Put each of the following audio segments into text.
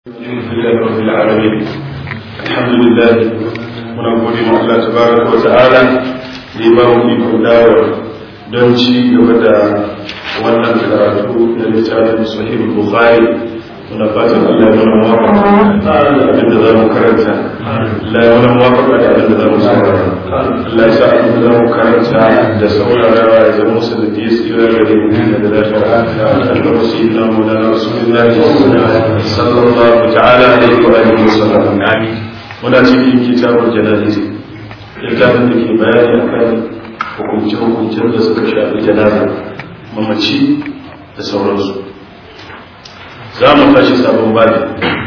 الحمد لله رب العالمين الحمد لله muna gode ma Allah tabaraka wa ta'ala da ya ba mu ikon dawo don ci gaba da wannan karatu na littafin sahih bukhari muna fatan Allah ya mana muwafaqa da abin da zamu karanta Allah ya mana muwafaqa da abin da zamu saurara Allah ya sa abin da zamu karanta da saurarawa ya zama musu da diya tsira da da da lafiya Allah sayyidina Maulana Rasulullah sallallahu ta'ala alaihi wa alihi wa sallam amin muna cikin kitabul jana'iz littafin da ke bayani akan hukunce-hukuncen da suka shafi janaza mamaci da sauransu za mu tashi sabon bani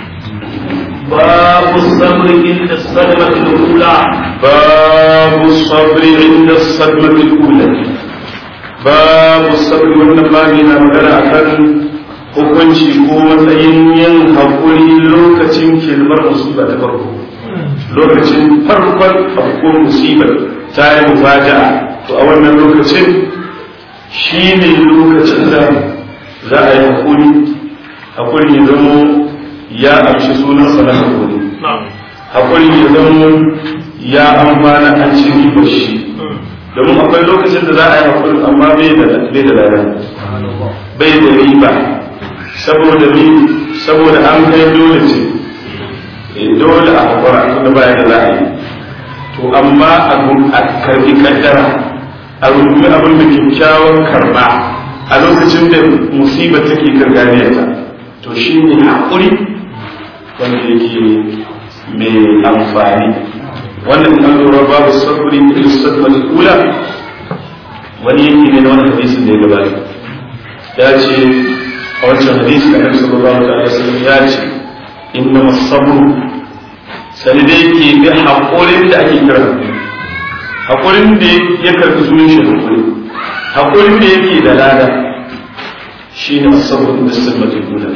باب الصبر عند الصدمة الأولى باب الصبر عند الصدمة الأولى باب الصبر wannan babi na magana akan hukunci ko matsayin yin haƙuri lokacin kilmar musiba ta farko lokacin farkon afkuwar musibar ta yi mufaja'a to a wannan lokacin shi ne lokacin da za a yi haƙuri haƙuri ya zama ya amshi sunan sa na haƙuri haƙuri ya zama ya amfana an ci ribar shi domin akwai lokacin da za a yi haƙuri amma bai da lada bai da riba saboda ni saboda an kai dole ce dole a haƙura tunda baya da za a yi to amma a karbi kaddara a rumi abin da kyakkyawan karba a lokacin da musibar take garganiyarta to shi ne haƙuri wanda yake mai amfani wannan an lura babu sabri da sadmar kula wani yanki ne na wani hadisin da ya gabata ya ce a wancan hadisi da annabi sallallahu alaihi wasallam ya ce inna sabru sani dai ke bi haƙurin da ake kira haƙurin da ya karɓi sunan shi haƙuri haƙurin da yake da lada shi ne asabar da sirmatin guda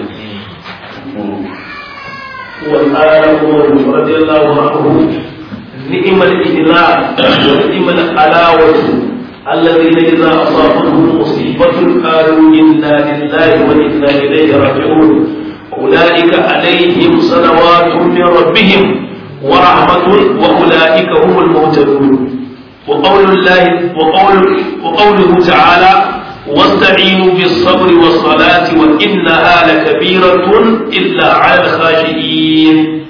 وقال عمر رضي الله عنه نعم الإجلاء ونعم الحلاوة الذين إذا أصابتهم مصيبة قالوا إنا لله وإنا إليه راجعون أولئك عليهم صلوات من ربهم ورحمة وأولئك هم المهتدون وقول الله وقول وقوله تعالى واستعينوا بالصبر والصلاة وإنها لكبيرة إلا على الخاشعين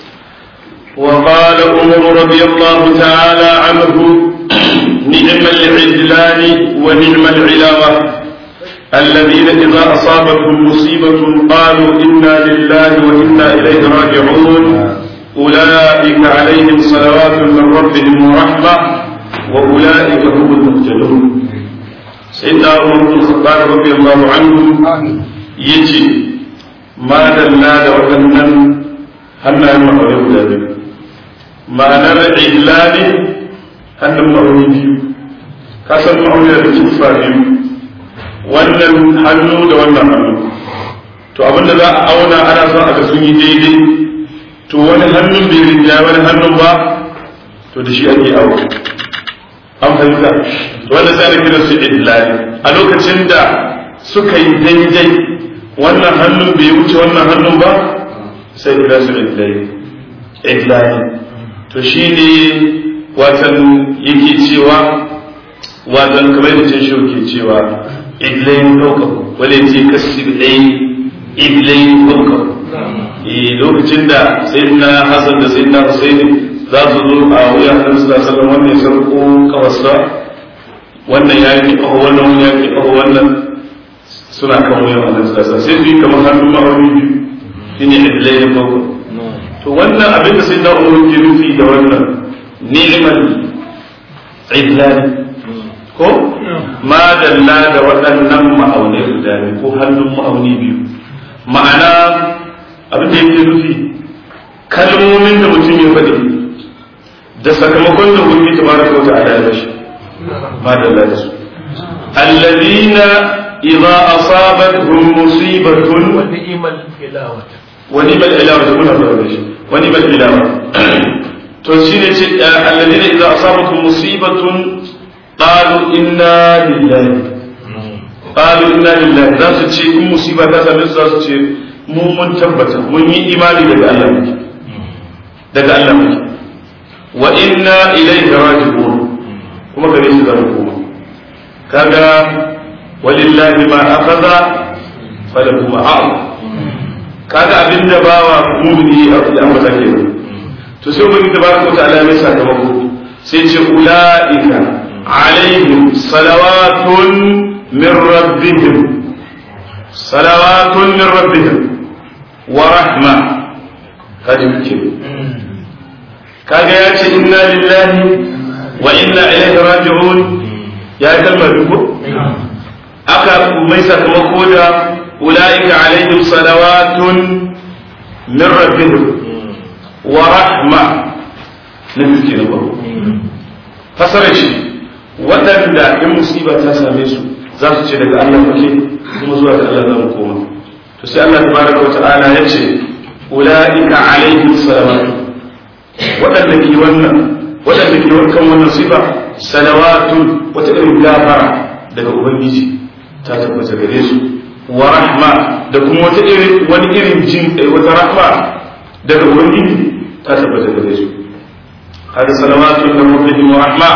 وقال عمر رضي الله تعالى عنه نعم العدلان ونعم العلاوة الذين إذا أصابتهم مصيبة قالوا إنا لله وإنا إليه راجعون أولئك عليهم صلوات من ربهم ورحمة وأولئك هم المهتدون سيدنا عمر بن الخطاب رضي الله عنه يجي ما دلنا وأنن هنا المحور ذلك ما نرى إجلال هن المحور كسر المحور ذلك wannan hannu da wannan hannu to abinda za a auna ana son a ga sun yi daidai to wani hannun bai rinja wani hannun ba to da shi ake awo an fahimta to wanda sai da kiran su idlali a lokacin da suka yi daidai wannan hannun bai wuce wannan hannun ba sai kira su idlali idlali to shi ne watan yake cewa watan kamar da ce shi ke cewa idlayin ɗaukaku wale ce kasi ɗai idlayin ɗaukaku lokacin da sayyidina hasan da sayyidina husaini za su zo a wuya annabi sallallahu alaihi wasallam wannan ya sarko kawasa wannan ya yi kawo wannan ya yi kawo wannan suna kan wuyan annabi sallallahu alaihi wasallam sai su yi kamar hannun ma'auni biyu shine idlayin ɗaukaku to wannan abin da sayyidina umar ke nufi da wannan ni'mal idlani ko madalla da waɗannan ma'aunai guda biyu ko hannun ma'auni biyu ma'ana abin da yake nufi kalmomin da mutum ya faɗi da sakamakon da wuri ta baraka wata ala ya shi madalla da su allazina idza asabatuhum musibatun wa ni'mal ilawa wa ni'mal ilawa da kuna da shi wa ni'mal ilawa to shine ce allazina idza asabatuhum musibatun قالوا إنا لله قالوا إنا لله ذات شيء إن مصيبة ذات من ذات شيء mu mun tabbata mun yi imani daga Allah muke daga Allah muke wa inna ilayhi raji'un kuma gare shi zamu koma kaga walillahi ma akhadha falahu ma a'ta kaga abinda bawa mumini a an ba take to sai ubangi tabaraka wa ta'ala mai sakamako sai ce ulaika alaihim salawatun min rabbihim salawatun min rabbihim wa rahma kaji kike kaga ya ce inna lillahi wa inna ilaihi raji'un ya kalmar duku aka mai sakamako da ulaika alaihim salawatun min rabbihim wa rahma na fiske na ba fasarar shi waɗanda in musiba ta same su za su ce daga Allah kake kuma zuwa ga Allah za mu koma to sai Allah tabaraka wa ta'ala ya ce ulaika alaihim salawatu waɗanda ke wannan waɗanda ke kan wannan sifa salawatu wata irin gafara daga ubangiji ta tabbata gare su wa rahma da kuma wata irin wani irin jin wata rahma daga ubangiji ta tabbata gare su hada salawatu da rabbihim wa rahma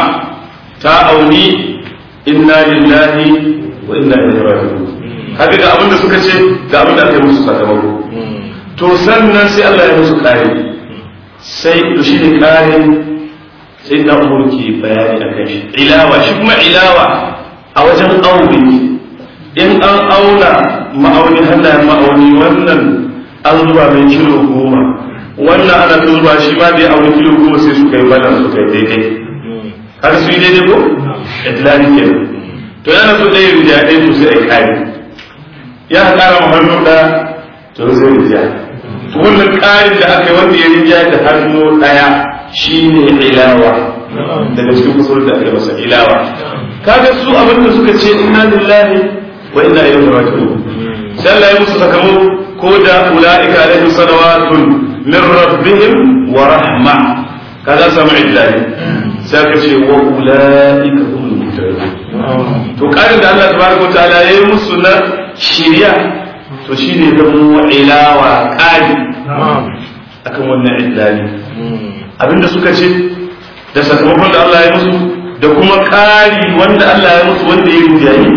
ta auni inna lillahi wa inna ilaihi raji'un kaga ga abinda suka ce ga abinda aka yi musu sakamako to sannan sai Allah ya musu kare sai to shi ne kare sai na umar ke bayani a kan shi ilawa shi kuma ilawa a wajen aure in an auna ma'auni hannayen ma'auni wannan an zuba mai kilo goma wannan ana ta zuba shi ma da ya auni kilo goma sai su kai bala su kai daidai har su yi daidai ko itlani kenan to yana so ɗaya rijiya ɗaya to sai a yi kare ya ƙara ma hannu da to sai rijiya to wannan ƙarin da aka yi wanda ya rijiya da hannu ɗaya shine ilawa daga cikin kusurar da aka yi masa ilawa kaga su abin da suka ce inna lillahi wa inna ilaihi raji'un sai Allah ya musu sakamako ko da ulaika alaihim salawatun min rabbihim wa rahma kaza samu illahi sai ka ce wa ulaika humul muhtadun to karin da Allah tabaraka wa ta'ala yayi musu na shiriya to shine da mu ilawa kari akan wannan illahi abinda suka ce da sakamakon da Allah ya musu da kuma kari wanda Allah ya musu wanda ya yi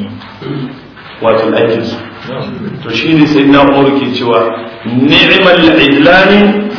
wato aikinsu to shi ne sai na umar ke cewa ni'mal idlani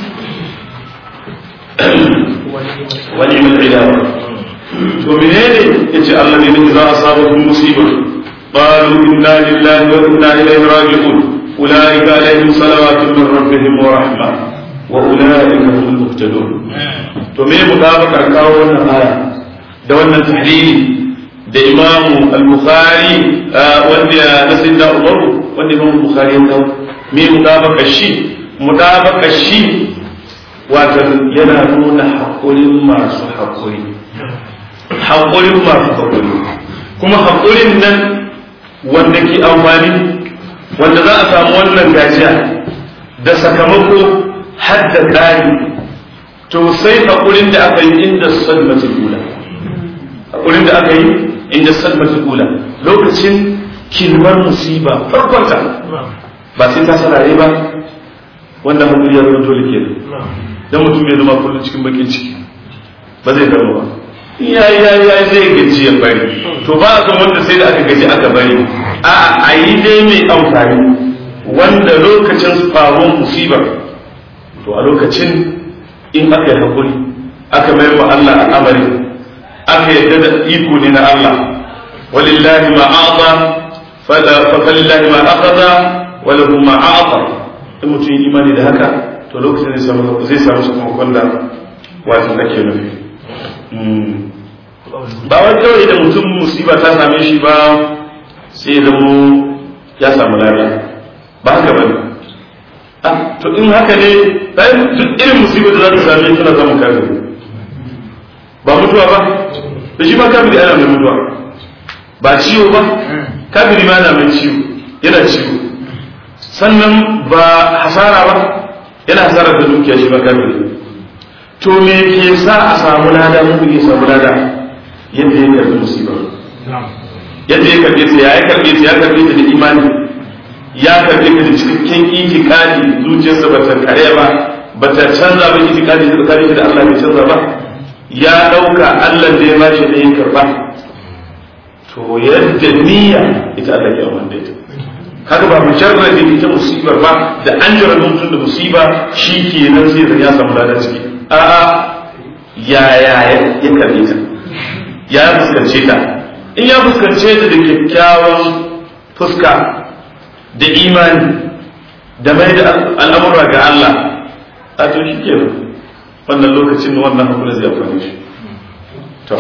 wa ni'mal idlani to menene yace Allah ne ne za a samu musiba qalu inna lillahi wa inna ilaihi raji'un ulaika alaihim salawatu min rabbihim wa rahma wa ulaika humul muhtadun to me mutabakar kawo wannan aya da wannan tahlili da imamu al-bukhari wanda na sayyidina umar wanda imamu bukhari ya kawo me mutabaka shi mutabaka shi wato yana nuna haƙurin masu haƙuri haƙurin masu haƙuri kuma haƙurin nan wanda ke amfani wanda za a samu wannan gajiya da sakamako har da ƙari to sai haƙurin da aka yi inda salmatul ula haƙurin da aka yi inda salmatul ula lokacin kilmar musiba farkonta ba sai ta sarare ba wanda haƙuri ya zama dole ke dan mutum bai zama kullum cikin bakin ciki ba zai zama ba ya ya ya zai gaji ya bari to ba a san wanda sai da aka gaji aka bari a a yi dai mai amfani wanda lokacin faruwar musibar to a lokacin in aka yi haƙuri aka mayar wa Allah al'amari aka yadda da iko ne na Allah walillahi ma a'ta fa lillahi ma akhadha wa lahu ma a'ta in mutum yi imani da haka to lokacin zai samu zai samu sakamakon da wato ake nufi ba wai kawai da mutum musiba ta same shi ba sai zamo ya samu lafiya ba haka bane to in haka ne bayan duk irin musibar da za ta same tana zama kafiri ba mutuwa ba da shi ba kafiri ana mai mutuwa ba ciwo ba kafiri ma ana mai ciwo yana ciwo sannan ba hasara ba yana hasara da dukiya shi ba kafiri to me ke sa a samu lada mun ke samu lada yadda ya karbi musibar yadda ya karbe ta ya karbe ta ya karbe ta da imani ya karbe ka da cikakken itikadi zuciyarsa ba ta kare ba ba ta canza ba itikadi da tsakanin da Allah bai canza ba ya dauka Allah da ya bashi da ya karba to yadda niyya ita Allah ya wanda ita kaga ba mujarrad ita musibar ba da an jira mutum da musiba shi kenan sai ya samu ladan ciki a'a ya ya ya karbe ta ya fuskance ta in ya fuskance ta da kyakkyawan fuska da imani da mai da al'amura ga Allah a to shi kenan wannan lokacin wannan hakuri zai amfani shi to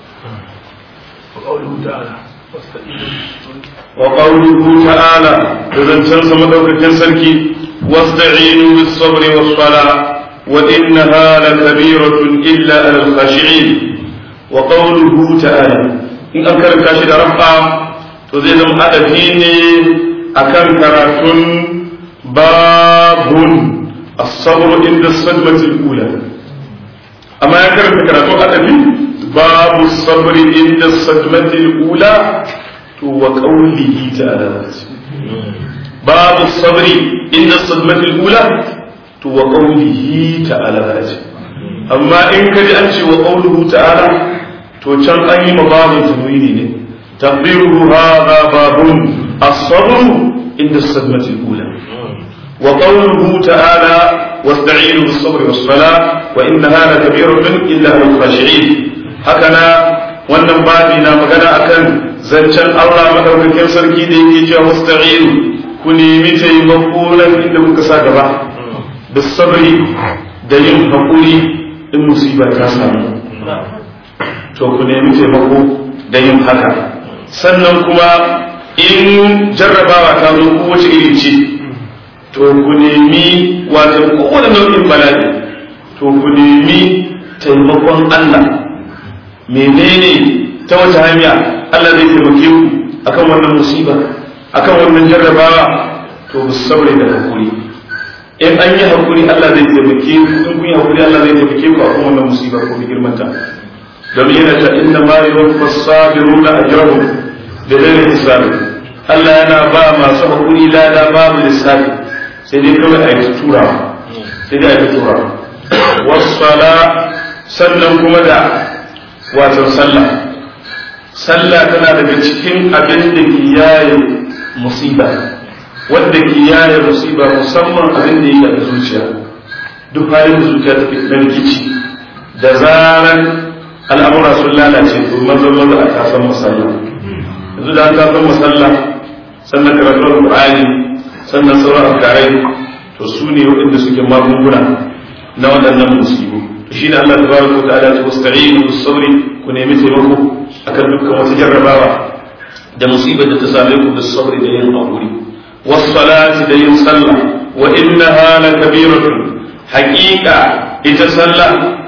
وقوله تعالى واستقيموا وقوله تعالى إذا تنسى مدوكة سركي واستعينوا بالصبر والصلاة وإنها لكبيرة إلا على الخاشعين وقوله تعالى إن أنكر كاشد رفع تزيد أدفين أكن كراتون باب الصبر عند الصدمة الأولى أما يكرر كراتون أدفين باب الصبر عند الصدمة الأولى وقوله تعالى باب الصبر عند الصدمة الأولى وقوله تعالى أما إن كان أنت وقوله تعالى توشن أي مباب تنويني تقديره هذا باب الصبر عند الصدمة الأولى وقوله تعالى واستعينوا بالصبر والصلاة وإنها لكبيرة إلا على الخاشعين هكذا wannan babi na magana akan zancen Allah madaukakin sarki da yake cewa musta'inu ku nemi taimako nan inda kuka sa gaba da sabri da yin hakuri in musiba ta samu to ku nemi taimako da yin haka sannan kuma in jarrabawa ta zo kowace iri ce to ku nemi wato kowane nau'in bala'i to ku nemi taimakon Allah menene ta wata hanya Allah zai taimake ku akan wannan musiba akan wannan jarrabawa to ku saboda da hakuri in an yi hakuri Allah zai taimake ku in kun yi hakuri Allah zai taimake ku akan wannan musiba ko bi girmanta domin yana ta inna ma yuwaffa sabiruna ajrahum da ghairi hisabi Allah yana ba masu hakuri lada babu lissafi sai dai kawai a yi turawa sai dai a yi turawa wassala sannan kuma da wato sallah sallah tana daga cikin abin da ke yaye musiba wanda ke yaye musiba musamman abin da ya da zuciya duk halin da zuciya take na rikici da zaran al'amura sun lalace to maza maza a kasan musalla yanzu da an kasan musalla sannan karatun qur'ani sannan sauran afkarai to su ne waɗanda suke magunguna na waɗannan musibu shi ne Allah tabaraka wa ta'ala ta wasta'inu bis-sabri ku nemi taimako akan dukkan wata jarrabawa da musibar da ta same ku bis-sabri da yin hakuri was-salati da yin sallah wa innaha lakabiratun haqiqa ita sallah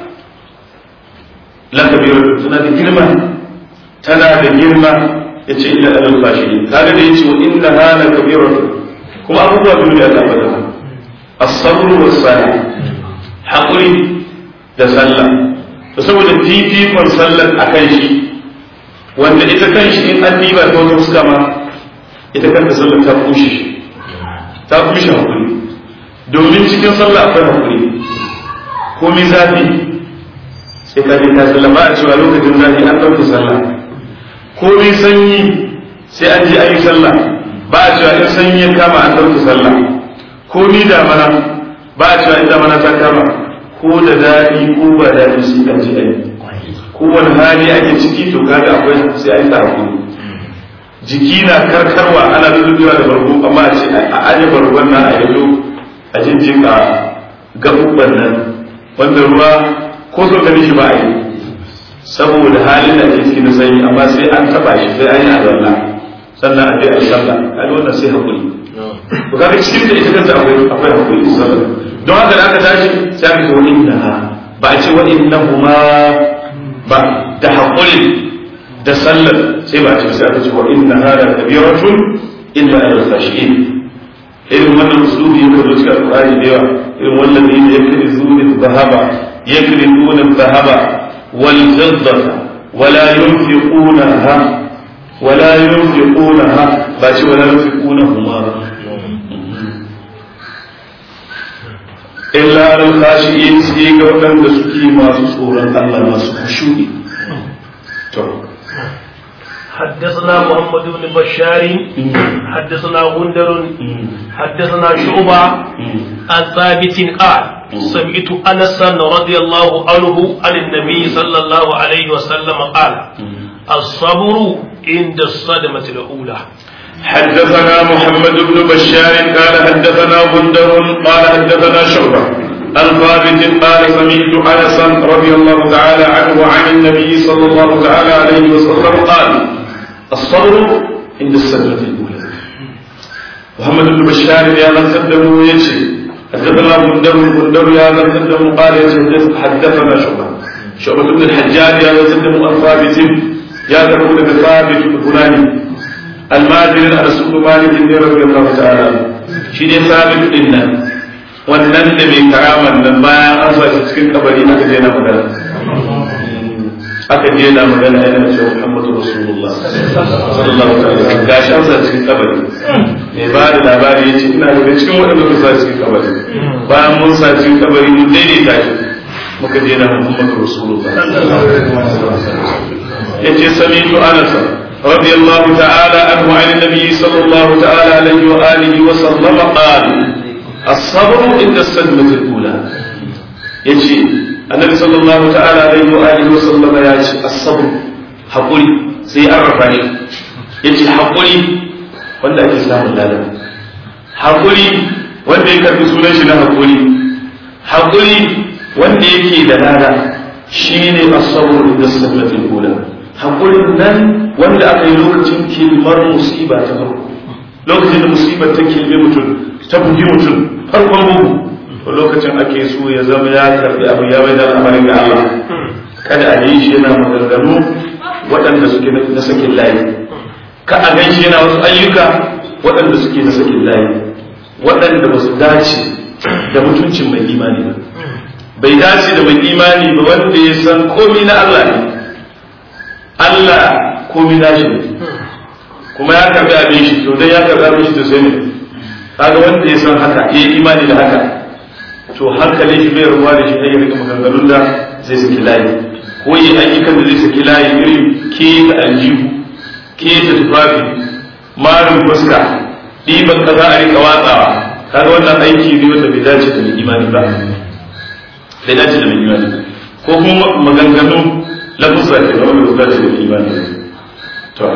lakabiratun tana da girma tana da girma yace illa alal fashiyin kaga da yace wa innaha lakabiratun kuma abubuwa biyu da aka faɗa as-sabr was-salah hakuri da sallah to saboda fifikon sallar a kan shi wanda ita kan shi in an diba ta wata fuska ma ita kanta sallar ta kushe shi ta kushe hakuri domin cikin sallah akwai hakuri komi zafi sai ka je ka sallah ba a cewa lokacin zafi an ɗauke sallah komi sanyi sai an je an yi sallah ba a cewa in sanyi ya kama an ɗauke sallah komi damana ba a cewa in damana ta kama ko da daɗi ko ba daɗi sai an ji ai kowane hali ake ciki to kaga akwai sai an ta hakuri jiki na karkarwa ana lullubewa da bargo amma a ce a aje bargon nan a yanzu a jinjika gaɓuɓɓan nan wanda ruwa ko so gani shi ba a yi saboda halin da ake ciki na sanyi amma sai an taɓa shi sai an yi azalla sannan a je a yi sallah kaga wannan sai hakuri to kaga cikin da ita kanta akwai akwai hakuri sallah don haka da aka tashi sai aka ce wa innaha ba a ce wa innahuma ba da haƙurin da sallar sai ba a ce sai aka ce wa innaha la kabiratun illa ala khashiin irin wannan usulubi yake zo cikin alqur'ani da yawa irin wannan ne yakrizuna dhahaba yakrizuna dhahaba wal fiddata wala yunfiqunaha wala yunfiqunaha ba ce wala yunfiqunahuma illa alal khashi'in sai ga waɗanda suke masu tsoron Allah masu khushu'i to حدثنا محمد بن بشار حدثنا غندر حدثنا شعبة عن ثابت قال سمعت انسا رضي الله عنه عن النبي صلى الله عليه وسلم قال الصبر عند الصدمة الأولى حدثنا محمد بن بشار قال حدثنا غندر قال حدثنا شعبة عن ثابت قال سمعت انسا رضي الله تعالى عنه عن النبي صلى الله تعالى عليه وسلم قال الصبر عند السنة الأولى محمد بن بشار يا من قدموا يجي حدثنا غندر غندر يا من قدموا قال يجي حدثنا شعبة شعبة بن الحجاج يا من قدموا عن ثابت يا تقول ثابت الفلاني المادر على سوق مالك رضي الله تعالى shi ne sabit din nan wannan da mai karaman nan bayan an sa shi cikin kabari aka je na magana aka je na magana yana cewa Muhammadu Rasulullah sallallahu alaihi wasallam gashi an sa cikin kabari mai ba da labari ya ce ina daga cikin waɗanda muka sa cikin kabari bayan mun sa cikin kabari mun daidaita shi muka je na Muhammadu Rasulullah ya ce sami'tu anasa رضي الله تعالى عنه عن النبي صلى الله تعالى عليه وآله وسلم قال الصبر عند الصدمة الأولى يجي النبي صلى الله تعالى عليه وآله وسلم يجي الصبر حقولي سي أعرفني يجي حقولي wanda ake samun lada haƙuri wanda ya karfi sunan shi na haƙuri haƙuri wanda yake da lada shine as-sabr da sallatul ula haƙurin nan wanda aka yi lokacin kilmar musiba ta farko lokacin da musibar ta kilme mutum ta bugi mutum farkon bugu to lokacin ake so ya zama ya karbi abu ya bai da al'amarin ga Allah kada a yi shi yana maganganu waɗanda suke na sakin layi ka a gan shi yana wasu ayyuka waɗanda suke na sakin layi waɗanda ba su dace da mutuncin mai imani ba bai dace da mai imani ba wanda ya san komi na Allah ne Allah komi na shi kuma ya karbi abin shi to dai ya karbi abin shi to sai ne kaga wanda ya san haka ya yi imani da haka to hankalin shi bai ruwa da shi ta yi rika maganganun da zai saki layi ko yi ayyukan da zai saki layi irin ke da aljihu ke da tufafi marin fuska ɗiban kaza a rika watsawa kaga wannan aiki ne wanda bai dace da mai imani ba bai dace da mai imani ko kuma maganganun lafuzar da wanda ba dace da mai imani to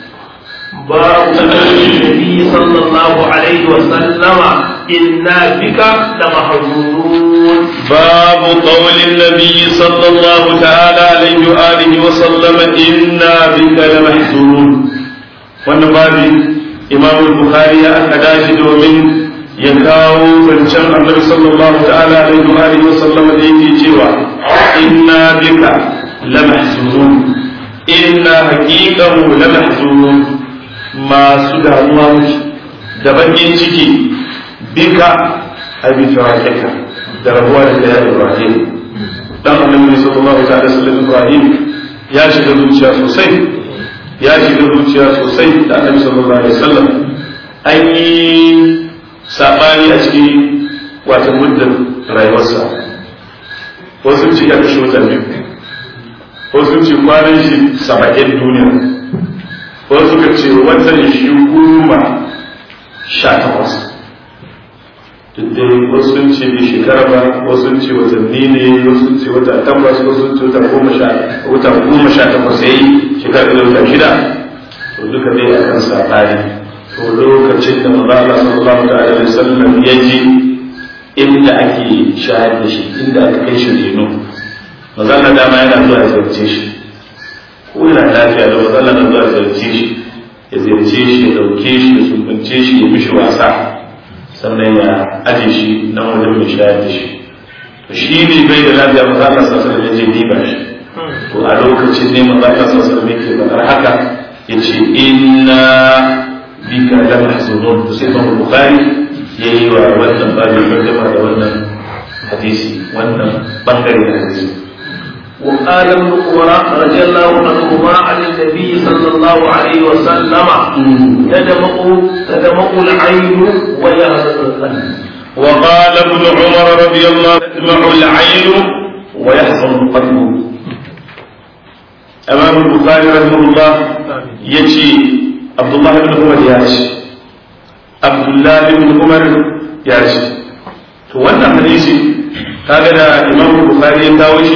باب النبي صلى الله عليه وسلم إنا بك لمحزونون باب قول النبي صلى الله تعالى عليه وآله وسلم إنا بك لمحزونون wannan babi imam bukhari ya aka dashi domin ya kawo zancen annabi sallallahu ta'ala alaihi wa alihi wasallam da yake cewa inna bika lamahzunun inna haqiqahu lamahzunun masu damuwa muke da bakin ciki bika abi firakika da rabuwa da ya ibrahim dan annabi sallallahu ta'ala alaihi ibrahim ya shiga zuciya sosai ya shiga zuciya sosai da annabi sallallahu alaihi wasallam an yi sabani a cikin wata muddin rayuwarsa wasu ce ya kashe wata biyu wasu ce kwanan shi saba'in duniya wasu ka ce watan shi goma sha takwas dai wasu sun ce bai shekara ba wasu sun ce watanni ne wasu sun ce wata takwas wasu sun ce wata goma sha wata goma sha takwas yayi shekara da wata shida to duka dai a kan sabani to lokacin da manzo Allah sallallahu alaihi wasallam ya ji inda ake shayar da shi inda aka kai shi reno manzo Allah dama yana zuwa ya ziyarce shi ko yana lafiya da manzo Allah na zuwa ya ziyarce shi ya ziyarce shi ya dauke shi ya sumbance shi ya mishi wasa sannan ya aje shi nan wajen mai shayar da shi to shi ne bai da lafiya maza Allah sassan ya je diba shi to a lokacin ne maza Allah sassan ne ke faɗar haka ya ce inna bika la mahzunun to sai Imam Bukhari ya yi wa wannan babu gardama da wannan hadisi wannan bangare da hadisi وقال ابن عمر رضي الله عنهما عن النبي صلى الله عليه وسلم تدمق تدمق العين ويهزم القلب وقال ابن عمر رضي الله تدمع العين ويحزن القلب امام البخاري رحمه الله يجي عبد الله بن عمر ياتي عبد الله بن عمر ياتي to wannan hadisi kaga da imam bukhari ya kawo shi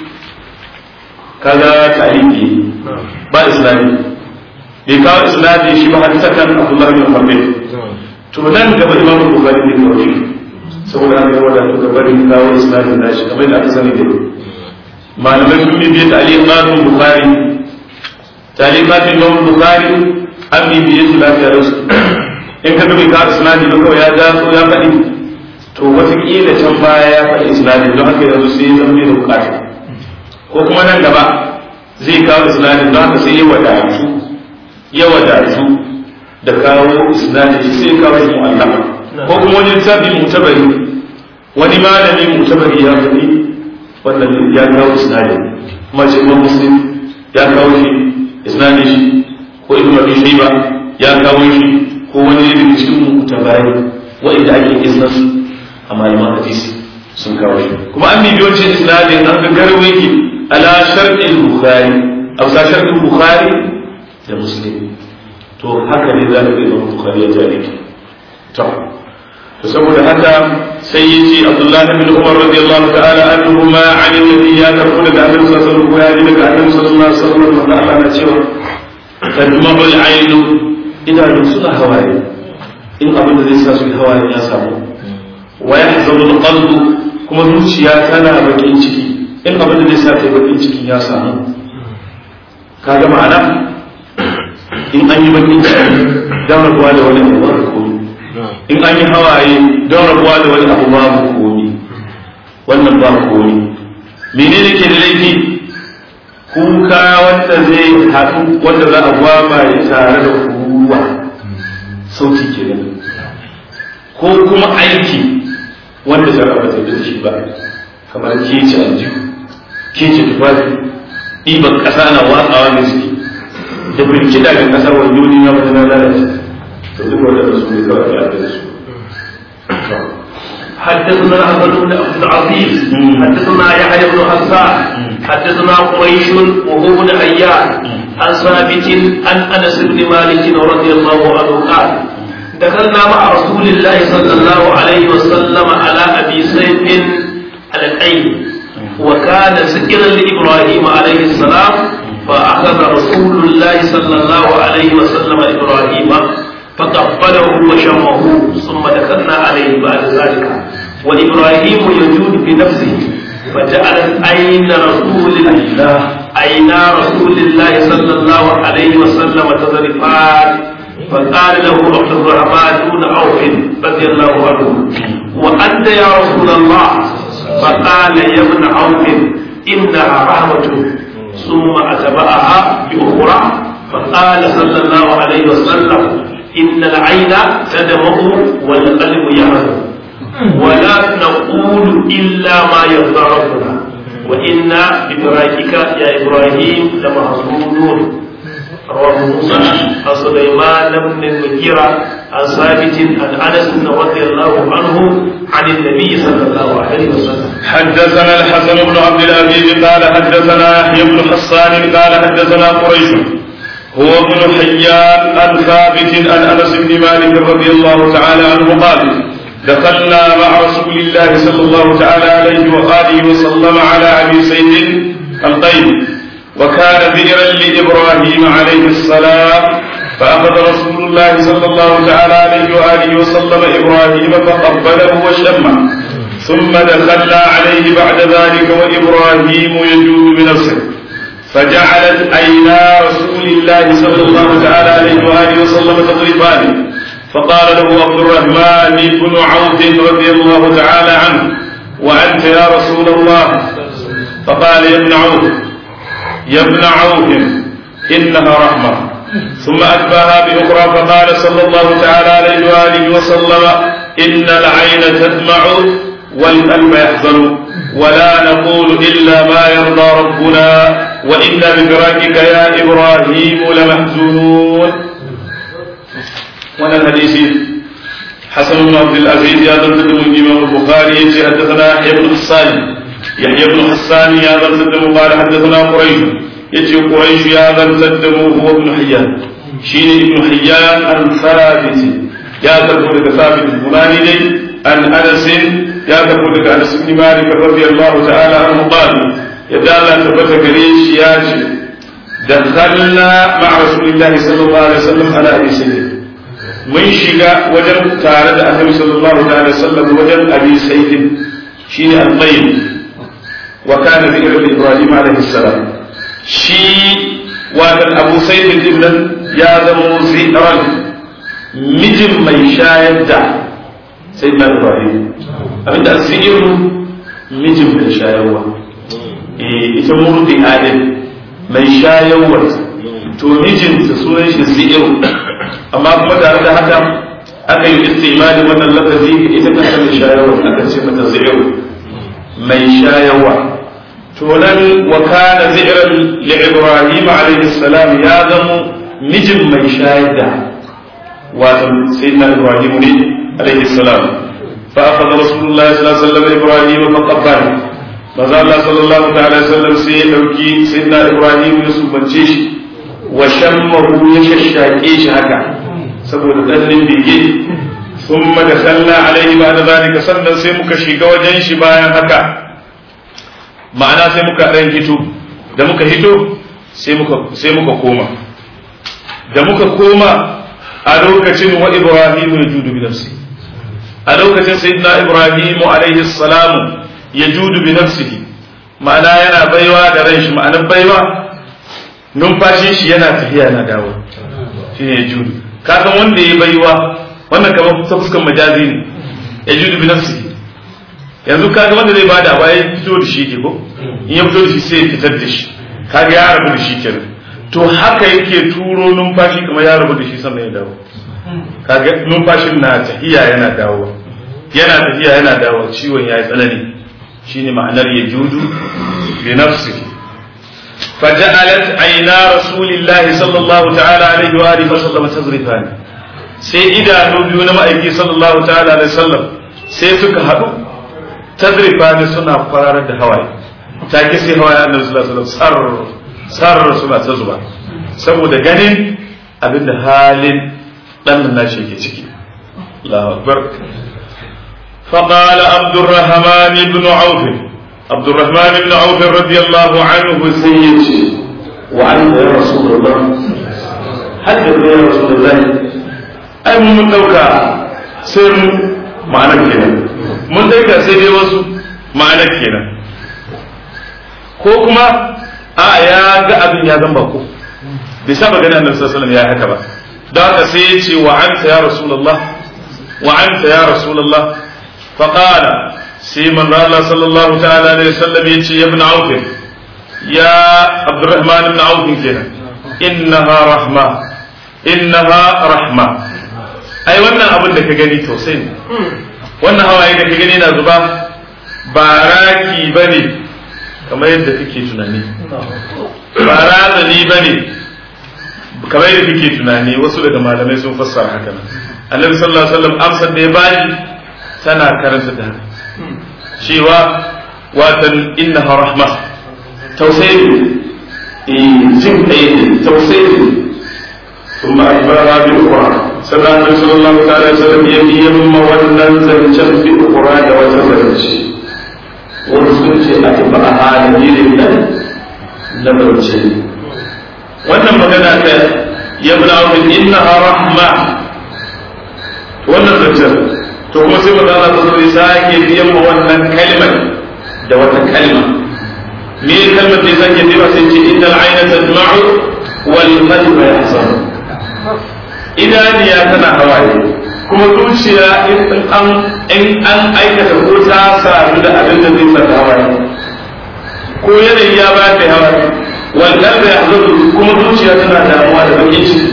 kaga taliki ba islami bai kawo islami shi ba hadisa kan abdullahi bin muhammad to nan gaba imam bukhari ne kawo shi saboda haka yawa da to barin kawo islami na shi kamar da aka sani da malamai sun bibiye ta'liqatun bukhari ta'liqatun imam bukhari an bibiye su lafiya da su in ka dubi kawo islami ba kawai ya datso ya faɗi to wataƙila can baya ya faɗi islami don haka yanzu sai ya zama da bukata ko kuma nan gaba zai kawo islami don haka sai ya wadatu ya wadatu da kawo islami sai ya kawo shi mu'allama ko kuma wani lissafi mutabari wani malami mutabari ya faɗi wannan ya kawo islami kuma ce kuma muslim ya kawo shi islami shi ko ibn abi shayba ya kawo shi ko wani daga cikin mutabari wa'inda ake kisnasu a malaman hadisi sun kawo shi kuma an bibiyo ce isnadin an ga garwa yake ala sharɗin bukhari a bisa sharɗin bukhari da muslim to haka ne za ka ga imam bukhari ya jare ki to to saboda haka sai ya ce abdullah bin umar radiyallahu ta'ala anhu ma an nabi ya karbu daga annabi sallallahu alaihi wasallam ya ji daga annabi sallallahu alaihi wasallam da Allah na cewa tadma'u al-ainu idanun suna hawaye in abin da zai sa su hawaye ya samu wa yahzanu alqalbu kuma zuciya tana bakin ciki in abin da zai sa kai bakin ciki ya samu kaga ma'ana in an yi bakin ciki don rabuwa da wani abu babu komi in an yi hawaye don rabuwa da wani abu babu komi wannan babu komi menene ke da laifi kuka wanda zai haɗu wanda za a gwaba ya tare da kuwa sauti ke ko kuma aiki wanda shara ba ta da shi ba kamar kece aljihu kece tufafi ɗiban ƙasa na watsawa da suke da birkida ga ƙasa wanda wani ya wata na lalace to duk wanda da su ne kawai ya da su حدثنا أحمد بن عبد العزيز حدثنا يحيى بن حسان حدثنا قريش وهو بن عيان عن ثابت عن انس بن مالك رضي الله عنه قال دخلنا مع رسول الله صلى الله عليه وسلم على ابي سيف على العين وكان سكرا لابراهيم عليه السلام فاخذ رسول الله صلى الله عليه وسلم ابراهيم فقبله وشمه ثم دخلنا عليه بعد ذلك وابراهيم يجود بنفسه فجعلت عين رسول الله عين رسول الله صلى الله عليه وسلم تذرفان فقال له عبد الرحمن بن عوف رضي الله عنه وانت يا رسول الله فقال يا ابن عوف انها رحمه ثم اتبعها باخرى فقال صلى الله عليه وسلم ان العين تدمع والقلب يحزن ولا نقول الا ما يرضى ربنا وإنا بدراكك يا إبراهيم لمحزونون رواه موسى عن سليمان بن المغيرة عن ثابت عن أنس رضي الله عنه عن النبي صلى الله عليه وسلم حدثنا الحسن بن عبد العزيز قال حدثنا يحيى بن حسان قال حدثنا قريش هو ابن حيان عن ثابت عن انس بن مالك رضي الله تعالى عنه قال دخلنا مع رسول الله صلى الله تعالى عليه وآله وسلم على أبي سيد القيم وكان بئرا لإبراهيم عليه السلام فأخذ رسول الله صلى الله تعالى عليه وآله وسلم إبراهيم فقبله وشمه ثم دخلنا عليه بعد ذلك وإبراهيم يجود بنفسه فجعلت عينا رسول الله صلى الله تعالى عليه وآله وسلم تضربان فقال له عبد الرحمن بن عوف رضي الله تعالى عنه وأنت يا رسول الله فقال يا ابن عوف يا ابن عوف إنها رحمة ثم أتباها بأخرى فقال صلى الله تعالى عليه وآله وسلم إن العين تدمع والقلب يحزن ولا نقول إلا ما يرضى ربنا وإنا بفراقك يا إبراهيم لمحزونون wannan hadisi حسن بن عبد العزيز يا ذا الإمام البخاري يجي حدثنا يحيى بن حسان يحيى بن حسان يا ذا القدم قال حدثنا قريش يجي قريش يا ذا القدم هو ابن حيان شين ابن حيان عن ثابت يا ذا القدم ثابت البناني لي عن انس يا ذا القدم انس بن مالك رضي الله تعالى عنه قال يدالا ثبت قريش ياجي دخلنا مع رسول الله صلى الله عليه وسلم على ابي سيد من شقا وجن تارد النبي صلى الله عليه وسلم وجن ابي سيد شين الطيب وكان ذكر إبراهيم عليه السلام شي وكان أبو سيد ابن يا ذمو زئرا مجم من شاهد دع سيدنا إبراهيم أبدا الزئر مجم من شاهد ita murdi adin mai shayarwar to mijinta sunan shi zi'ir amma kuma tare da haka aka yi istimali wannan lafazi ita kanta mai shayarwar aka ce mata zi'ir mai shayarwa to nan wa kana zi'ran li ibrahim alayhi salam ya zamo mijin mai shayar da wato sayyidina ibrahim ne alayhi salam fa akhadha rasulullah sallallahu alaihi wasallam ibrahim fa qabbala maza Allah sallallahu ta'ala alaihi wasallam sai ya dauki sayyidina ibrahim ya subance shi wa shammahu ya shashake shi haka saboda dannin bege ثم دخلنا عليه بعد ذلك sannan sai muka shiga wajen shi bayan haka ma'ana sai muka ɗan hito da muka hito sai muka sai muka koma da muka koma a lokacin wa ibrahim ya judu bi nafsi a lokacin sayyidina ibrahim alaihi salamu ya judu bi nafsihi ma'ana yana baiwa da ran shi ma'anar baiwa numfashin shi yana tafiya na dawo shi ne ya judu ka san wanda ya baiwa wannan kamar ta fuskan majazi ne ya judu bi nafsihi yanzu kaga wanda zai bada ba ya fito da shi ke ko in ya fito da shi sai ya fitar da shi kaga ya rabu da shi kenan to haka yake turo numfashi kamar ya rabu da shi sannan ya dawo kaga numfashin na tafiya yana dawo yana tafiya yana dawo ciwon ya yi tsanani shine ma'anar ya judu bi nafsihi فجعلت عينا رسول الله صلى الله تعالى عليه وآله وسلم تزرفان sai idanu biyu na ma'aiki sallallahu ta'ala alaihi sallam sai suka haɗu tazrifa ne suna kwararar da hawaye take sai hawaye annabi sallallahu alaihi wasallam sar suna ta zuba saboda ganin abinda halin dan nan nashi yake ciki Allahu akbar فقال عبد الرحمن بن عوف عبد الرحمن بن عوف رضي الله عنه سيدي وعنه يا رسول الله حدث يا رسول الله ai mun dauka sai mu ma'anar kenan mun dauka sai dai wasu ma'anar kenan ko kuma a ya ga abin ya zamba ko bai saba gani annabi sallallahu alaihi wasallam ya haka ba don haka sai ya ce wa anta ya rasulullah wa anta ya rasulullah fa qala sai manzo Allah sallallahu ta'ala alaihi wasallam ya ce ya ibn auf ya abdurrahman ibn auf kenan innaha rahma innaha rahma ai wannan abin da ka gani tausayi ne wannan hawaye da ka gani na zuba ba raki ba ne kamar yadda kake tunani ba razani ba ne kamar yadda kake tunani wasu daga malamai sun fassara haka nan annabi sallallahu alaihi wasallam amsar da ya bani tana karanta da haka cewa watan innaha rahma tausayi ne jin kai ne tausayi ne ثم أخبرها بأخرى sannan annabi sallallahu ta'ala alaihi wasallam ya yi yamma wannan zancen bi ukura da wata zance wani sun ce a tafi a halin yirin nan na zance wannan magana ta ya bi na'udin inna rahma wannan zancen to kuma sai mu zana ta zai sake biyan ma wannan kalmar da wata kalma me kalmar da ya sake biya sai ce innal ayna tadma'u wal qalbu yahzanu idaniya tana hawaye kuma zuciya in an in an aikata ko ta sadu da abin da zai saka hawaye ko yanayi ya ba ta hawaye wannan da ya kuma zuciya tana damuwa da bakin ciki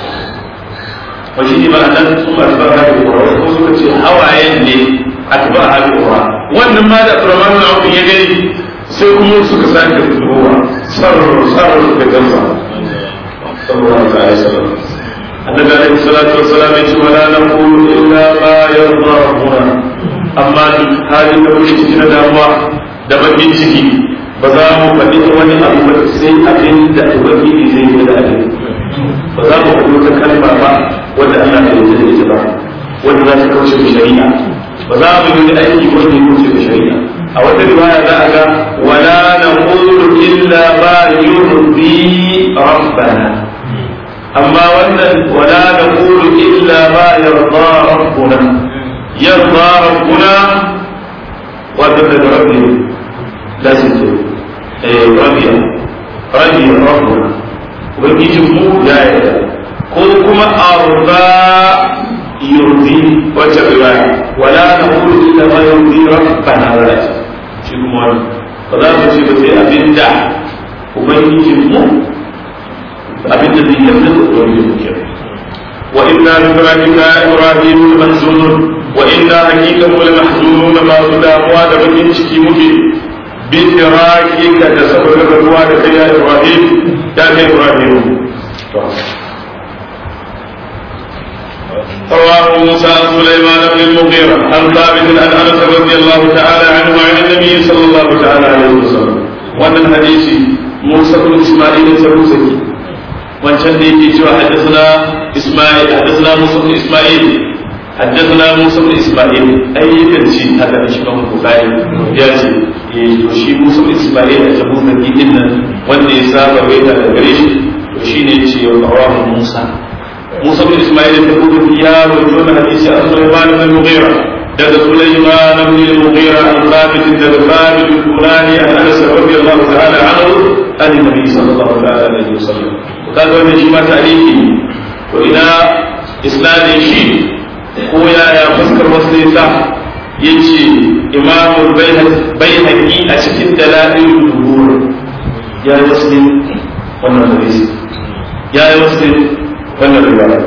wa shi ba nan sun ba ta ba da kura ko suka ce hawayen ne a tuba a hali kura wannan ma da Abdurrahman bin Auf ya gani sai kuma suka sake zuwa sarar sarar da gamba sallallahu alaihi wasallam annabi alaihi salatu wassalam ya ce wala naqulu illa ma yarda rabbuna amma duk halin da muke cikin damuwa da bakin ciki ba za mu faɗi wani abu ba sai abin da ubangiji zai yi da abin ba za mu faɗi wata kalma ba wanda Allah ya yi da ita ba wanda za ta kauce da shari'a ba za mu yi aiki wanda ya kauce da shari'a a wata riwaya za a ga wala naqulu illa ma yurdi rabbana amma wannan wala naqulu illa ma yarda rabbuna yarda rabbuna wanda da rabbi lazim ce eh rabbiya rabbi rabbuna ubangijin mu ya yarda ko kuma arda yurdi wacce riwaya wala naqulu illa ma yurdi rabbana wala shi kuma ba za mu ce ba sai abinda ubangijin mu abinda zai yarda da ubangijin mu kenan wa inna min rabbika ibrahim mahzunun wa inna hakika mu mahzunun ma su damuwa da bakin ciki muke bi tirakika da saboda rabuwa da kai ya ibrahim ya kai ibrahim رواه موسى عن سليمان بن المغيرة عن ثابت عن انس رضي الله تعالى عنه عن النبي صلى الله تعالى عليه وسلم وان الحديث موسى بن اسماعيل السروسكي wancan da yake cewa haddasa Ismail haddasa Musa bin Ismail haddasa Musa bin Ismail ai yakan ci haka da shi kan Bukhari ya ce eh to shi Musa bin Ismail a jabu da din nan wanda ya saba waita da gare shi to shine yace ya rawahu Musa Musa bin Ismail da kuma ya rawaito da hadisi an Sulaiman bin Mughira daga Sulaiman bin Mughira an Thabit daga Thabit al-Bunani an Anas radiyallahu ta'ala anhu an Nabi sallallahu alaihi wasallam kaga wannan shi ma tarihi to ina isnadin shi ko yaya fuskar wasu yasa yace imam bayhaqi a cikin dalail dubur ya yi wasu wannan hadisi ya yi wasu wannan riwaya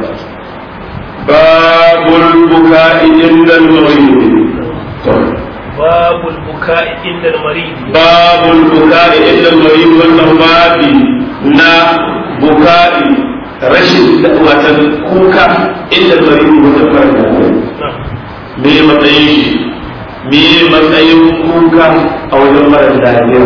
babul buka'i inda al-marid باب البكاء عند المريض باب البكاء عند المريض والنوبات na buka'i rashin watan kuka inda bari wata farka me matsayin shi me matsayin kuka a wajen mara lafiya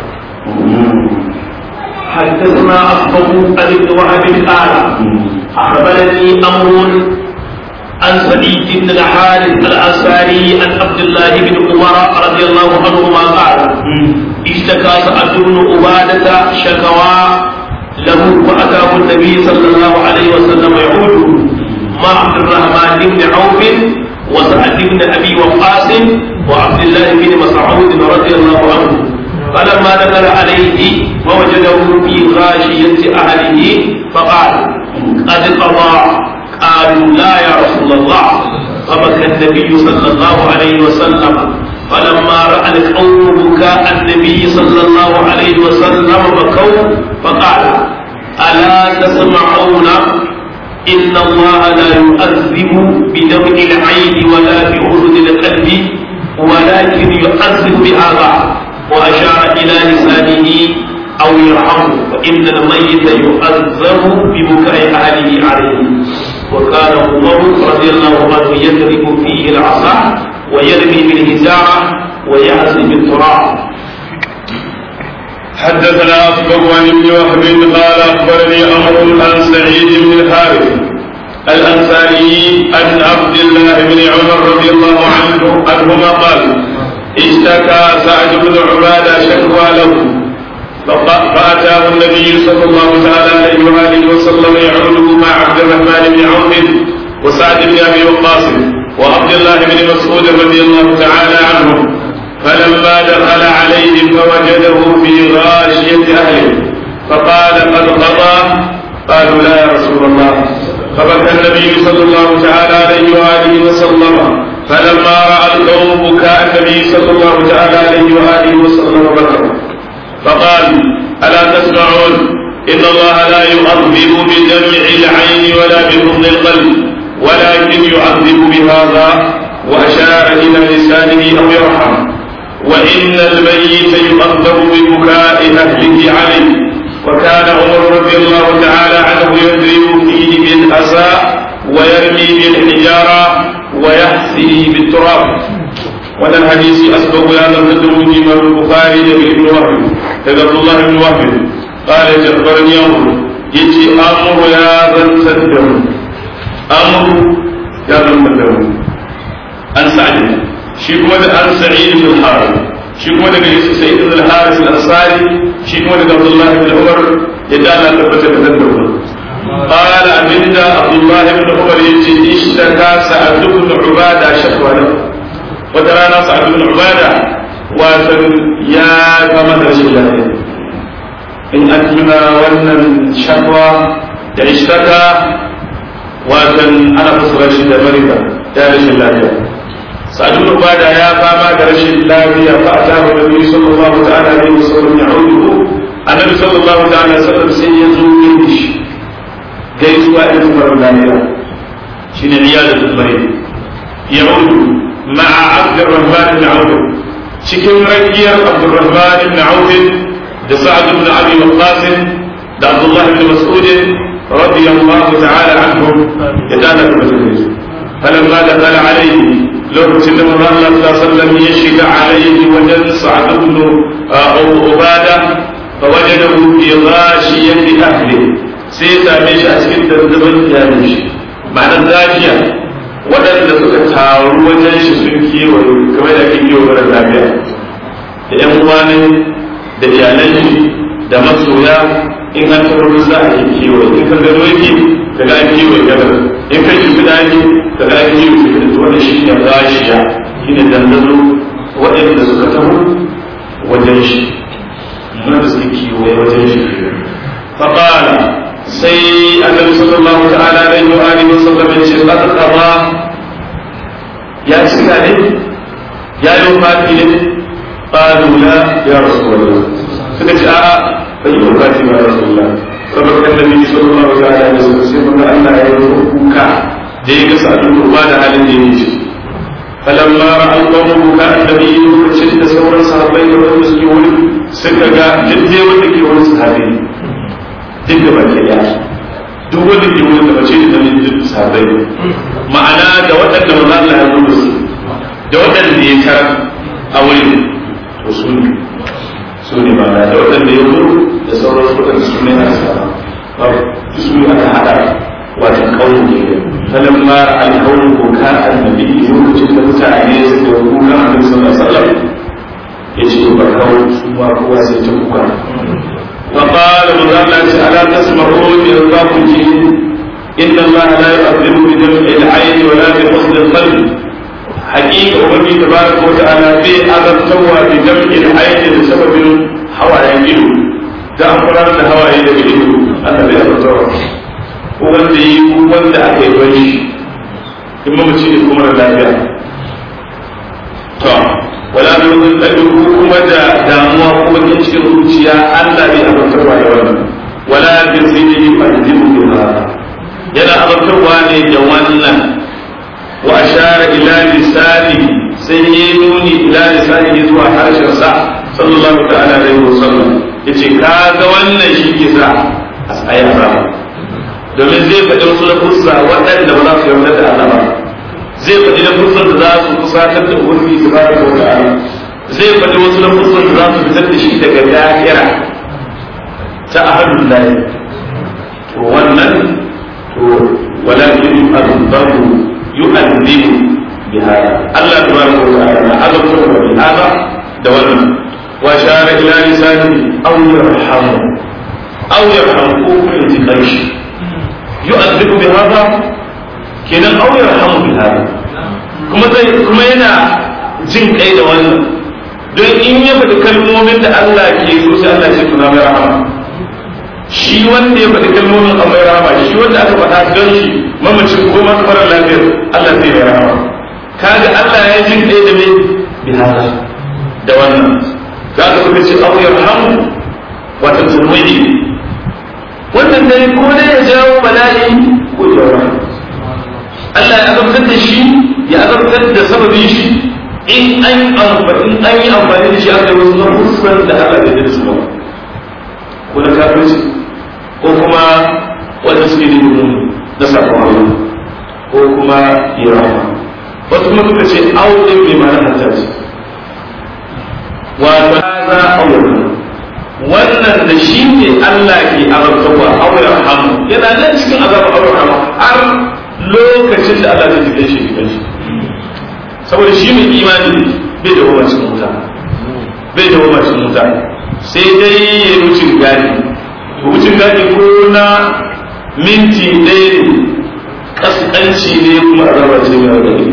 حدثنا أصبغ عن ابن وهب قال أخبرني أمر عن سعيد بن الحارث الأنصاري عن عبد الله بن عمر رضي الله عنهما قال اشتكى سعد بن عبادة شكوى له فأتاه النبي صلى الله عليه وسلم يعود مع عبد الرحمن بن عوف وسعد بن أبي وقاص وعبد الله بن مسعود رضي الله عنه فلما دخل عليه ووجده في غاشية أهله فقال قد قضى قالوا لا يا رسول الله فبكى النبي صلى الله عليه وسلم فلما رأى القوم بكاء النبي صلى الله عليه وسلم بكوا فقال ألا تسمعون إن الله لا يؤذب بدمع العين ولا بأذن القلب ولكن يؤذب بهذا وأشار إلى لسانه أو يرحمه فإن الميت يؤذب ببكاء أهله عليه وكان عمر رضي الله عنه يضرب فيه العصا ويرمي بالهزاعة ويعزي بالتراب حدثنا أصبغ عن ابن وهب قال أخبرني أمر عن سعيد بن الحارث الأنصاري عن عبد الله بن عمر رضي الله عنه عنهما قال اشتكى سعد بن عبادة شكوى له فأتاه النبي صلى الله تعالى عليه وآله وسلم يعوده مع عبد الرحمن بن عوف وسعد بن أبي وقاص وعبد الله بن مسعود رضي الله تعالى عنهم فلما دخل عليهم فوجده في غاشية أهله فقال قد قضى قالوا لا يا رسول الله فبكى النبي صلى الله تعالى عليه وآله وسلم فلما رأى القوم بكاء النبي صلى الله تعالى عليه وآله وسلم بكوا فقال ألا تسمعون إن الله لا يعذب بدمع العين ولا بحضن القلب ولكن يعذب بهذا وأشار إلى لسانه أو يرحم وإن الميت يؤذب ببكاء أهله عليه وكان عمر رضي الله تعالى عنه يضرب فيه بالأسى ويرمي بالحجارة ويحثي بالتراب وهذا الحديث أسبق هذا التدرج من البخاري بن وهب عبد الله بن وهب قال جبرني أمر يجي أمر يا ذا التدر أمر يا ذا التدر عن سعد شيكو عن سعيد بن الحارث شيكو daga سعيد بن الحارث الأنصاري شيكو daga عبد الله بن عمر يدعى لا تبت تدبر قال أبن عبد الله بن عمر يجي اشتكى سعد بن عبادة شكوى له وترانا سعد بن عبادة واتن يا كما رشي الله إن أتمنى ون شكوى اشتكى واتن أنا فصل رشي مريضة يا رشي الله سعد بن عبادة يا فما رشي الله فأتاه النبي صلى الله تعالى عليه وسلم يعوده النبي صلى الله تعالى عليه وسلم سيزور shi gaisuwa irin farin lafiya shi ne iyalin bai ya wudu ma'a abdurrahman ibn auf cikin rakiyar abdurrahman ibn auf da sa'ad ibn abi waqqas da abdullah ibn mas'ud radiyallahu ta'ala anhum ya dana da mutum فلما دخل عليه لو سلم الله صلى الله عليه وسلم يشك عليه وجد سعد بن عباده فوجده في غاشيه اهله sai ya same shi a cikin dandaban iyalin shi ma'anar lafiya waɗanda suka taru wajen shi sun kewaye kamar da ake kewa mara lafiya da yan uwa ne da iyalan shi da masoya in an taɓa za a yi kewaye in ka gano yake ka ga an kewaye gadar in ka shi fida yake ka ga an kewaye fida wanda shi ne gashiya shi ne dandano waɗanda suka taho wajen shi wanda suke kewaye wajen shi فقال sai annabi sallallahu ta'ala alaihi wa alihi wasallam ya ce qad qada ya cika ne ya yi wafati ne qalu la ya rasulullah suka ce a'a bai yi wafati ba ya rasulullah saboda annabi sallallahu ta'ala alaihi wasallam sai mun Allah ya yi kuka da ya ga sa'adun ba da halin da yake فلما راى القوم بكاء النبي lokacin da sauran sahabbai da wanda suke wuri suka ga duk dai wanda ke wani sahabi duk da baki daya duk wanda ke wani da bace da nan duk sahabbai ma'ana da waɗanda maza Allah ya zuba su da waɗanda ya kar a wurin to su ne su ne ma'ana da waɗanda ya zo da sauran waɗanda su ne a sahaba su ne aka haɗa wato kawo ne falamma alkawo ko ka annabi lokacin da mutane suka kuka annabi sallallahu alaihi wasallam yace ba kawo su ba kowa sai ta kuka فقال مدرس ألا تسمعون إرضاكم إن الله لا يؤذن بدمع العين ولا بحزن القلب حقيقة وبني تبارك وتعالى في أذى سوى بدمع العين بسبب هوى يجيله da amfanar da hawaye daga ido Allah bai yaba zuwa ko wanda yi ko wanda aka yi bari in mamaci ne kuma da lafiya to wala bi wani ɗaɗin kuma da damuwa ko bakin cikin zuciya Allah bai azabtarwa da wannan wala bi zini yu'adibu biha yana azabtarwa ne da wannan wa ashara ila lisani sai ya nuni ila lisani zuwa harshen sa sallallahu ta'ala alaihi wasallam yace kaga wannan shi ke sa a tsaye azaba domin zai faɗi wasu lafuzza waɗanda ba za su yarda da Allah ba zai faɗi lafuzan da za su kusatar da ubangiji subhanahu wa ta'ala zai faɗi wasu lafuzan da za su fitar da shi daga da'ira ta ahlul lahi to wannan to walakin yu'adhabu yu'adhibu bi hada Allah tabaraka wa ta'ala na azabta wa bi hada da wannan wa shara ila lisani aw yarhamu aw yarhamu ko kuma intiqai yu'adhibu bi hada kenan aw yarhamu bi hada kuma zai kuma yana jin kai da wannan don in ya faɗi kalmomin da Allah ke so sai Allah ce tuna mai rahama shi wanda ya faɗi kalmomin a mai rahama shi wanda aka faɗa don shi mamacin ko masu mara lafiyar Allah zai mai rahama kaga Allah ya jin kai da mai bi hada da wannan za ka kuka ce aw yarhamu wata turmidi wannan dai ko dai ya jawo bala'i ko jawo Allah ya azabtar da shi ya azabtar da sababin shi in an amfani an yi amfani da shi aka yi wasu lafuzan da Allah bai da su ba ko na kafirci ko kuma wanda suke da yin na sakon Allah ko kuma irama wasu kuma suka ce audin bai mana hatta ce wato za aure wannan da shi ne Allah ke azabtarwa aure hamu yana nan cikin azabar aure hamu har lokacin da Allah zai jikin shi jikin shi saboda shi mai imani bai da wama cikin wuta bai da wama cikin wuta sai dai ya wucin gadi wucin gadi ko na minti ɗaya ne kaskanci ne kuma azaba ce mai wadda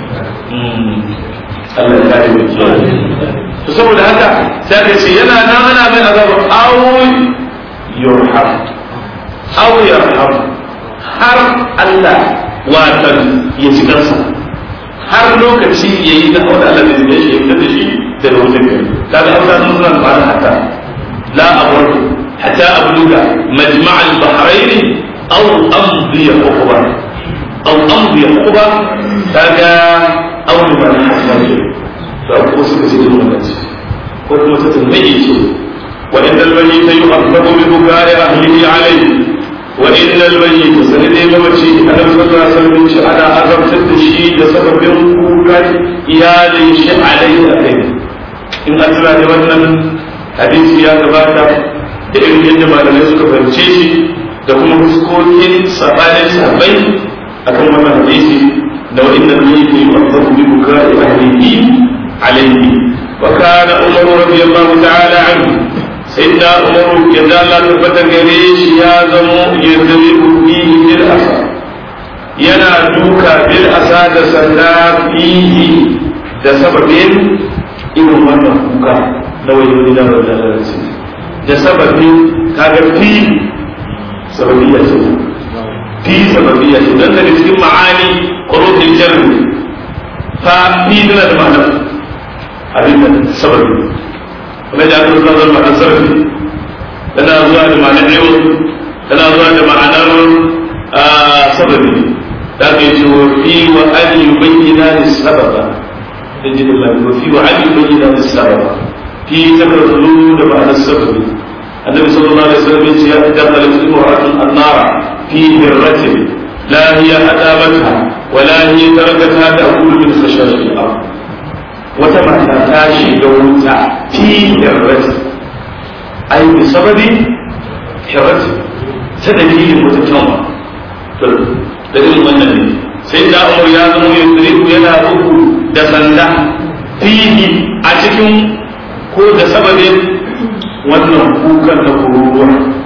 Allah ya kare mai kiyaye to saboda haka sai ka ce yana nan ana mai azaba aw yurham aw yarham har Allah watan ya ci kansa har lokaci ya yi da wanda Allah zai shi ya da shi da wutar kai kaga Allah sun suna ba hatta la abudu hatta abluga majma' al-bahrain aw amdi uqba aw amdi uqba kaga aw man hasani to ko suka ce din wannan ko kuma ta tambaye ce wa innal mayyita yu'adhabu bi bukari ahlihi alayhi wa innal mayyita sanade mamaci annabi sallallahu alaihi wasallam ce ana azabtar da shi da sababin kukan iyalin shi alayhi akai in an tuna da wannan hadisi ya gabata da irin yadda malamai suka fahimce shi da kuma fuskokin sabanin sabai akan wannan hadisi da wa innal mayyita yu'adhabu bi bukari ahlihi alayhi wa kana umar radiyallahu ta'ala anhu سيدنا عمر يزال الله تبتا غريش يا زمو يضرب فيه بالأسى ينا دوكا بالأسى دسنا فيه da sababin irin wannan kuka na wajen da da da sababin kaga fi sababiyya ce fi sababiyya ce dan daga cikin ma'ani qurubul jarri fa fi da ma'ana abin da sababi kuma da aka zuwa zama a sarfi tana zuwa da ma'anar yau tana zuwa da ma'anar sababi da aka yi cewa fi wa an yi bayyana da sababa in ji Allah wa fi wa an yi bayyana da sababa fi takar zulu da ma'anar sababi annabi sallallahu alaihi wasallam ya ce ya dakhala imra'atun annara fi hirratin la hiya adamatha wa la hiya tarakatha ta'kulu min khashashil ardh wata mata ta shiga wuta fi hirrati ai bi sababi hirrati ta dalilin wata kyanwa da irin wannan ne sai da umar ya zama ya tsiriku yana uku da sanda fihi a cikin ko da sababin wannan kukan na kururuwa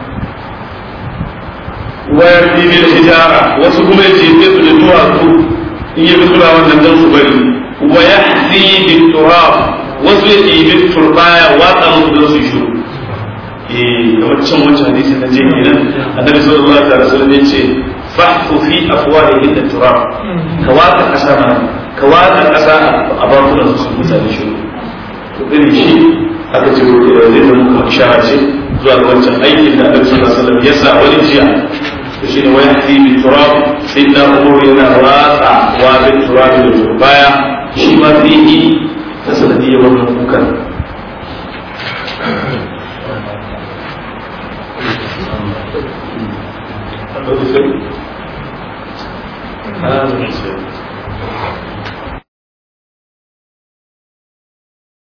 wayar bibiyar hijara wasu kuma ya ce su da duwatsu in yi suna wannan don su bari ويحذي بالتراب wasu ya ɗibi turbaya watsa musu don su shuru eh kamar can wancan hadisi na je kenan annabi sallallahu alaihi wasallam ya ce fahfu fi afwahihim turab ka watsa kasa mana ka watsa kasa a bakunan su mutane shuru to irin shi aka ce ko da zai zama kuma ishara ce zuwa ga wancan aikin da annabi sallallahu alaihi wasallam ya sa wani jiya to shine wa yahdi bi turab sayyidina umar yana watsa wa bi turab da turbaya shi ma fihi ta sanadiyar wannan kukan هذا